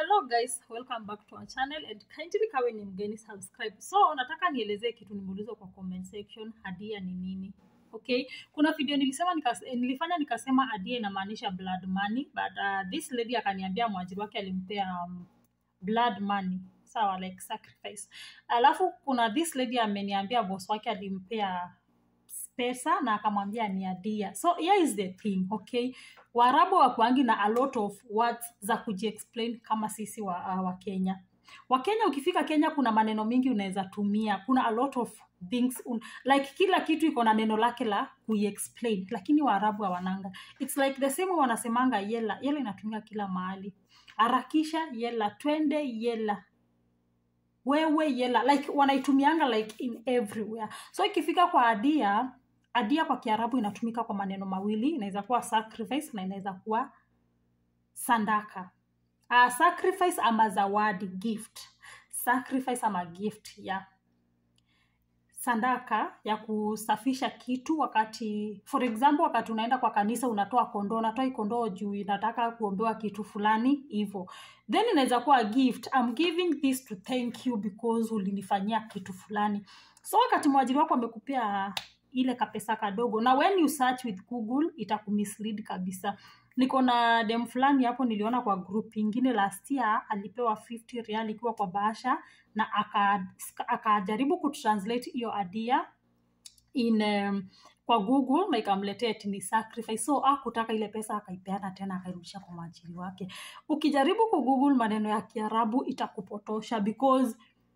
hello guys welcome back to our channel and kindly kawe ni mgeni subscribe so nataka nielezee kitu nimeulizwa kwa comment section hadia ni nini okay kuna video nilisema nikas, nilifanya nikasema hadia inamaanisha blood money but uh, this lady akaniambia mwajiri wake alimpea um, blood money sawa like sacrifice alafu kuna this lady ameniambia boss wake alimpea pesa na akamwambia ni adia so here is the thing okay waarabu wakuangi na a lot of words za kujiexplain kama sisi wa, uh, wa kenya wakenya ukifika kenya kuna maneno mingi unaweza tumia kuna a lot of things un, like kila kitu iko na neno lake la kuiexplain lakini waarabu hawananga its like the same wanasemanga yela yela inatumika kila mahali harakisha yela twende yela wewe yela like wanaitumianga like in everywhere so ikifika kwa adia adia kwa kiarabu inatumika kwa maneno mawili inaweza kuwa sacrifice na inaweza kuwa sandaka uh, sacrifice ama zawadi gift sacrifice ama gift ya yeah sandaka ya kusafisha kitu wakati for example wakati unaenda kwa kanisa unatoa kondoo unatoa hii kondoo juu inataka kuombewa kitu fulani hivo then inaweza kuwa gift I'm giving this to thank you because ulinifanyia kitu fulani so wakati mwajiri wako amekupea ile kapesa kadogo na when you search with google itakumislead kabisa niko na dem fulani hapo niliona kwa group ingine last year alipewa 50 real ikiwa kwa bahasha na akajaribu aka kutranslate hiyo adia in um, kwa google na ikamletea ni sacrifice so akutaka ile pesa akaipeana tena akairudisha kwa mwajiri wake ukijaribu ku google maneno ya kiarabu itakupotosha because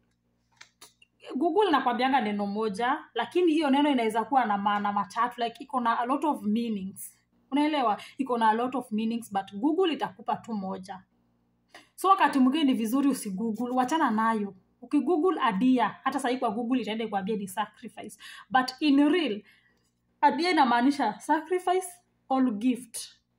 google inakwambianga neno moja lakini hiyo neno inaweza kuwa na maana matatu like iko na a lot of meanings unaelewa iko na a lot of meanings but google itakupa tu moja so wakati mwingine ni vizuri usigoogle wachana nayo ukigoogle adia hata sahii kwa google itaenda kuambia ni sacrifice but in real adia inamaanisha sacrifice or gift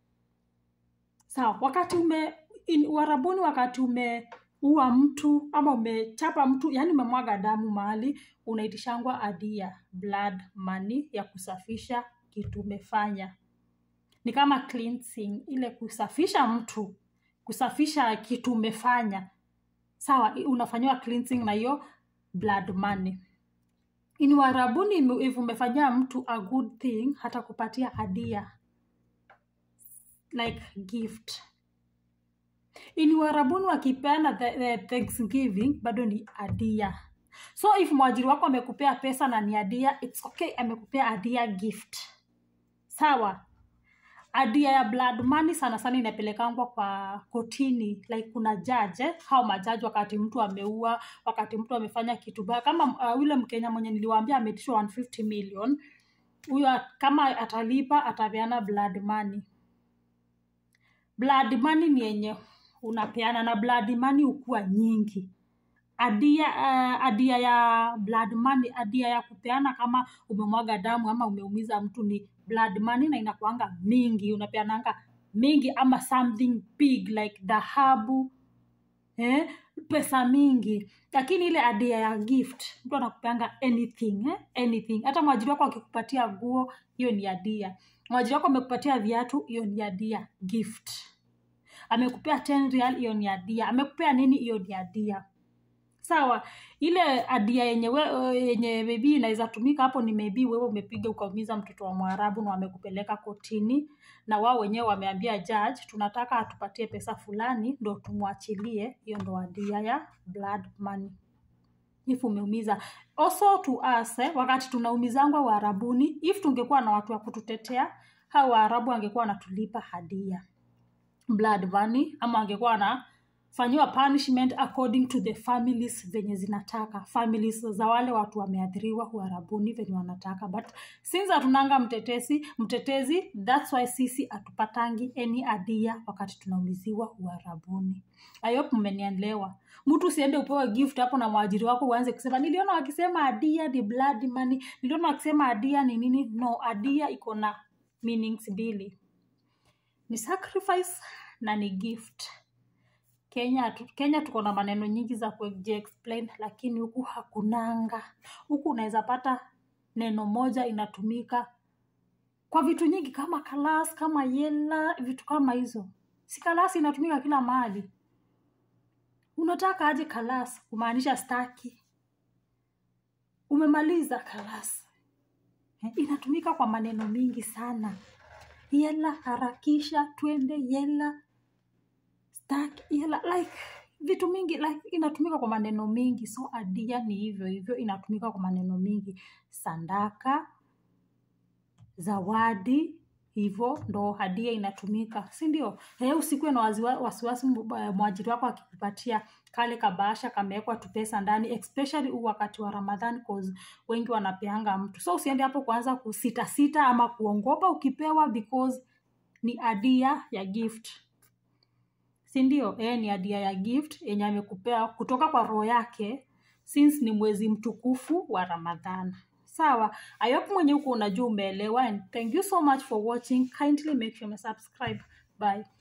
sawa wakati ume in, warabuni wakati umeua mtu ama umechapa mtu yani umemwaga damu mahali unaitishangwa adia blood money ya kusafisha kitu umefanya ni kama cleansing ile kusafisha mtu kusafisha kitu umefanya sawa unafanyiwa cleansing na hiyo blood money in warabuni if umefanyia mtu a good thing hata kupatia hadia like gift in warabuni wakipeana the, the thanksgiving bado ni adia so if mwajiri wako amekupea pesa na ni adia its okay amekupea adia gift sawa adia ya blood money sana sana inapelekangwa kwa kotini like kuna jaje hao majaji wakati mtu ameua wakati mtu amefanya kitu baya kama uh, yule mkenya mwenye niliwaambia ametishwa 150 million huyo kama atalipa atapeana blood money blood money ni yenye unapeana na blood money hukuwa nyingi adia uh, adia ya blood money adia ya kupeana kama umemwaga damu ama umeumiza mtu ni blood money na inakuanga mingi unapeananga mingi ama something big like dhahabu eh? pesa mingi lakini ile adia ya gift mtu anakupeanga anything eh? anything hata mwajiri wako akikupatia guo hiyo ni adia mwajiri wako amekupatia viatu hiyo ni adia gift amekupea 10 real hiyo ni adia amekupea nini hiyo ni adia sawa ile adia yenye we, yenye maybe inaweza tumika hapo ni maybe wewe umepiga ukaumiza mtoto wa mwarabu na wamekupeleka kotini na wao wenyewe wameambia judge tunataka atupatie pesa fulani ndo tumwachilie hiyo ndo adia ya blood money if umeumiza also to us eh, wakati tunaumizangwa waarabuni if tungekuwa na watu wa kututetea hao waarabu angekuwa wanatulipa hadia blood money ama angekuwa na fanyiwa punishment according to the families venye zinataka families za wale watu wameathiriwa uharabuni venye wanataka but since hatunanga mtetezi mtetezi thats why sisi hatupatangi any adia wakati tunaumiziwa uharabuni ayop mmenielewa mtu usiende upewe gift hapo na mwajiri wako uanze kusema niliona wakisema adia ni blood money niliona wakisema adia ni nini no adia iko na meanings mbili ni sacrifice na ni gift kenya tu, kenya tuko na maneno nyingi za kujiexplain lakini huku hakunanga huku unaweza pata neno moja inatumika kwa vitu nyingi kama kalas kama yela vitu kama hizo si kalasi inatumika kila mahali unataka aje kalas kumaanisha staki umemaliza kalas Eh, inatumika kwa maneno mingi sana yela harakisha twende yela staki yela like vitu mingi like inatumika kwa maneno mingi so adia ni hivyo hivyo inatumika kwa maneno mingi sandaka zawadi hivyo ndo hadia inatumika si ndio Eh, usikuwe na waziwa- wasiwasi mbu- eh, mwajiri wako akikupatia kale kabahasha kamewekwa tu pesa ndani especially huu wakati wa ramadhan cause wengi wanapeanga mtu so usiende hapo kuanza kusitasita ama kuongopa ukipewa because ni adia ya gift si ndio eh, ni adia ya gift yenye amekupea kutoka kwa roho yake since ni mwezi mtukufu wa ramadhan sawa i hope mwenye huko unajua umeelewa and thank you so much for watching kindly make sure you subscribe bye